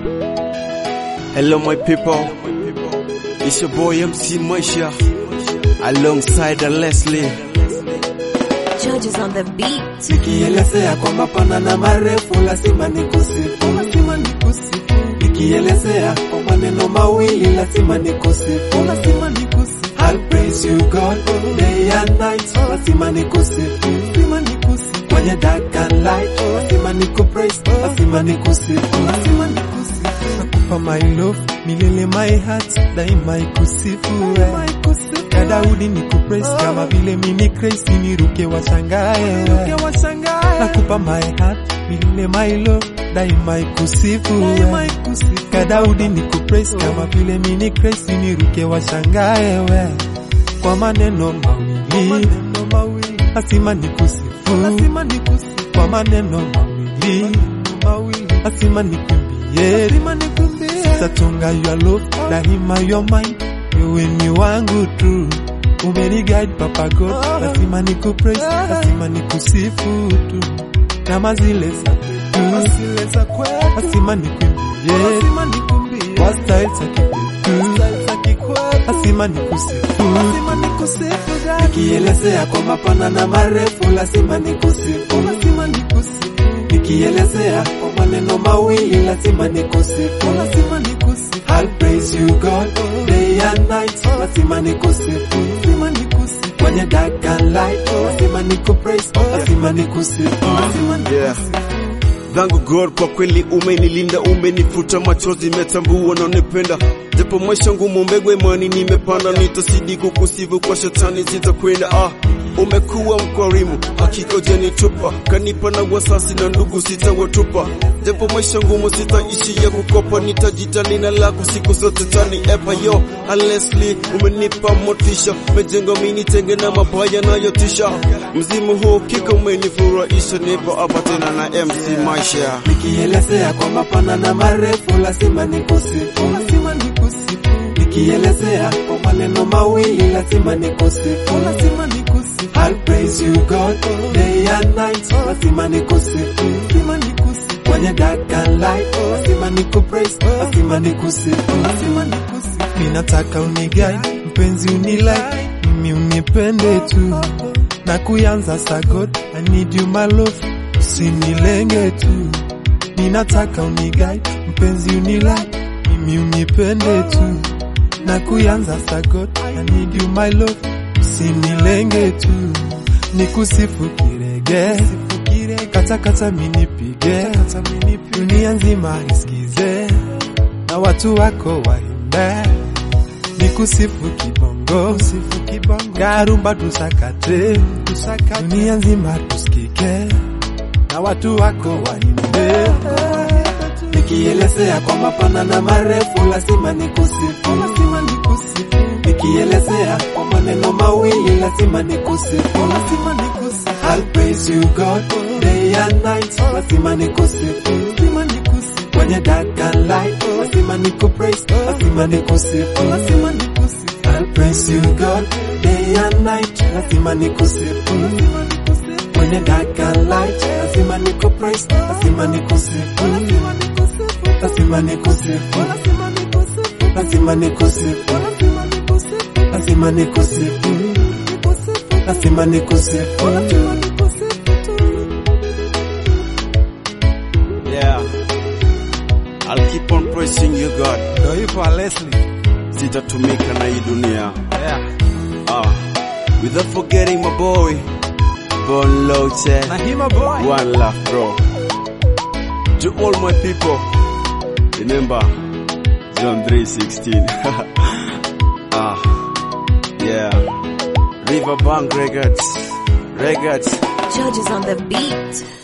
Hello my people, it's your boy MC Maisha alongside the Leslie. Judges on the beat. Nikielezea kwa mapana na marefu lazima nikusifu, lazima nikusifu. Nikielezea kwa maneno mawili lazima nikusifu, lazima nikusifu. I'll praise you God day and night, lazima nikusifu, lazima nikusifu. Kwenye dark and light, lazima nikupraise, lazima nikusifu, lazima nikusifu. Nakupa my love, milele my heart, daima ikusifu, daima ikusifu. Ya Daudi nikupraise kama vile mimi Grace niruke washangae, nakupa my heart, milele my love, daima ikusifu, daima ikusifu. Ya Daudi nikupraise kama vile mimi Grace niruke washangae, we kwa maneno mawili, lazima nikusifu, lazima nikusifu kwa maneno mawili, lazima nikuimbie, lazima nikuimbie, sitatunga your love, daima your mind, wewe ni wangu tu umeni guide papa God, lazima nikupraise, lazima nikusifu tu kama zile za kwetu, lazima nikuimbie, lazima nikuimbie kwa style za kikwetu, lazima nikusifu, lazima nikusifu nikielezea kwa mapana na marefu, lazima nikusifu, lazima nikusifu nikielezea kwa maneno mawili, lazima nikusifu, lazima nikusifu I'll praise you God day and night, lazima nikusifu, lazima nikusifu kwenye dark and light, lazima nikupraise, lazima nikusifu, lazima Yeah. nikusifu Thank God kwa kweli umenilinda, umenifuta machozi, metambua na unipenda. Japo maisha ngumu, mbegu imani nimepanda, nitasidi kukusifu kwa shetani zitakwenda. Ah, umekuwa mkwarimu, hakika hujanitupa, kanipa na wasasi na ndugu sitawatupa. Japo maisha ngumu, sitaishi ya kukopa, nitajitali na lako siku zote tani epa yo Leslie, umenipa motisha, mejenga mini tenge na mabaya nayotisha. Mzimu huu kika umenifurahisha, nipo hapa tena na MC Maisha. nikielezea kwa mapana na marefu, lazima nikusifu, lazima nikusifu. Nikielezea kwa maneno mawili, lazima nikusifu, lazima nikusifu. I'll praise you God day and night, lazima nikusifu, lazima nikusifu. Kwenye dark and light, lazima nikupraise, lazima nikusifu, lazima nikusifu. Ninataka unigai mpenzi, unilai mimi, unipende tu na kuyanza sa God, I need you my love usinilenge tu, ninataka unigai mpenzi, unilai mimi, unipende tu na kuyanza sa God, I need you my love usinilenge tu, nikusifu kirege katakata minipige, dunia nzima isikize na watu wako waimbe, nikusifu kibongo, karumba tusakate, dunia nzima tusikike na watu wako waimbe. Nikielezea kwa mapana na marefu, lazima nikusifu, lazima nikusifu. Nikielezea kwa maneno mawili, lazima nikusifu, lazima nikusifu. I'll praise you God day and night, lazima nikusifu, lazima nikusifu. Kwenye dark and light, lazima nikupraise, lazima nikusifu, lazima nikusifu. I'll praise you God day and night, lazima nikusifu, lazima nikusifu. Kwenye dark and light, lazima nikupraise, lazima nikusifu, lazima nikusifu. Lazima nikusifu, lazima nikusifu, lazima nikusifu, lazima nikusifu, lazima nikusifu, lazima nikusifu. Yeah. I'll keep on praising you God. Ndio hivyo Leslie. Sitatumika na hii dunia. Yeah. Ah. Without forgetting my boy. Bon Loche. Na hima boy. One love bro. To all my people. Remember John 3:16. ah. Yeah. Riverbank Records. Records. Judges on the beat.